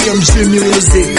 BMG Music.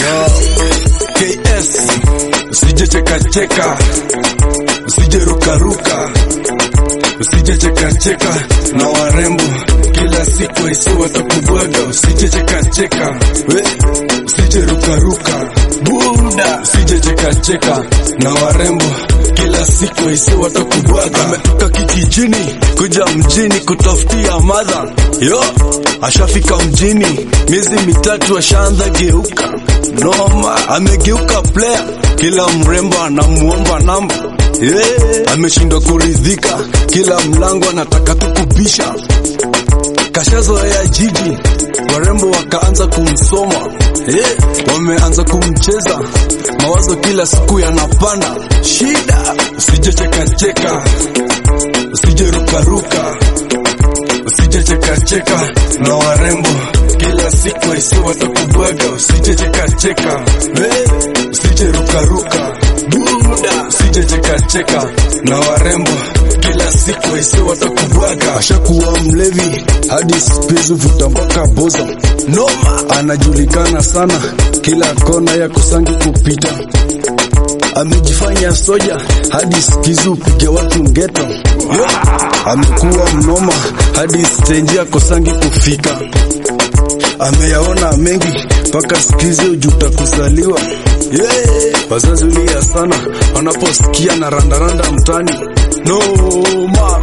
KS usije cheka cheka, usije ruka ruka, usije cheka cheka na warembo kila siku aisi watakubwaga, usije cheka cheka, we usije ruka ruka, buda usije cheka cheka na warembo kila siku aisi watakubwaga. Ametoka kijijini kuja mjini kutafutia madha, yo ashafika mjini miezi mitatu ashaanza geuka noma, amegeuka player, kila mrembo anamuomba namba yeah. Ameshindwa kuridhika, kila mlango anataka tukubisha, kashazoea jiji, warembo wakaanza kumsoma yeah. Wameanza kumcheza, mawazo kila siku yanapanda, shida usije cheka cheka, usije ruka ruka, usije cheka cheka na warembo kila siku aisi watakubwaga, usije cheka cheka, hey, usije ruka ruka, buda usije cheka cheka na warembo kila siku aisi watakubwaga. Ashakuwa mlevi hadi spizu vuta mpaka boza, noma anajulikana sana kila kona ya kusangi kupita amejifanya soja hadi skizu piga watu ngeto Yo, amekuwa mnoma hadi stendi akosangi kufika ameyaona mengi mpaka skizi ujuta kuzaliwa yeah. Wazazi ulia sana wanaposikia na randaranda mtani noma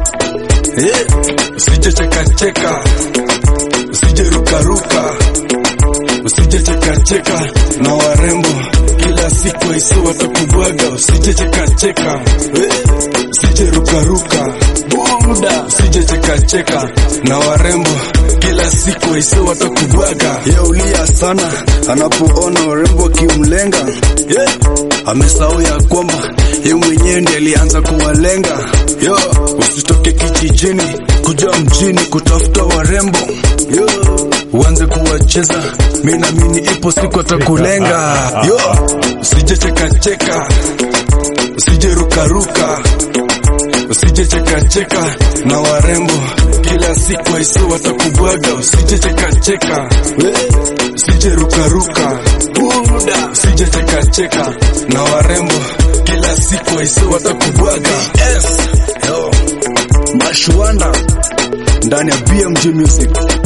yeah. Usije cheka cheka, usije ruka ruka, usije cheka cheka na warembo kila siku aisi watakubwaga, usije cheka cheka, yeah. usije ruka ruka, buda usije cheka cheka na warembo kila siku aisi watakubwaga. Yaulia sana anapoona warembo akimlenga, yeah. Amesahau ya kwamba ye mwenyewe ndiye alianza kuwalenga. Yo, usitoke kijijini kuja mjini kutafuta warembo yo, uanze kuwacheza, mimi naamini ipo siku atakulenga. Yo, usije cheka cheka, usije ruka ruka, usije cheka cheka na warembo kila siku aisi watakubwaga, usije cheka cheka, we usije ruka ruka, buda usije cheka cheka na warembo kila siku aisi watakubwaga. Yes, yo, Mashwanda ndani ya BMG Music.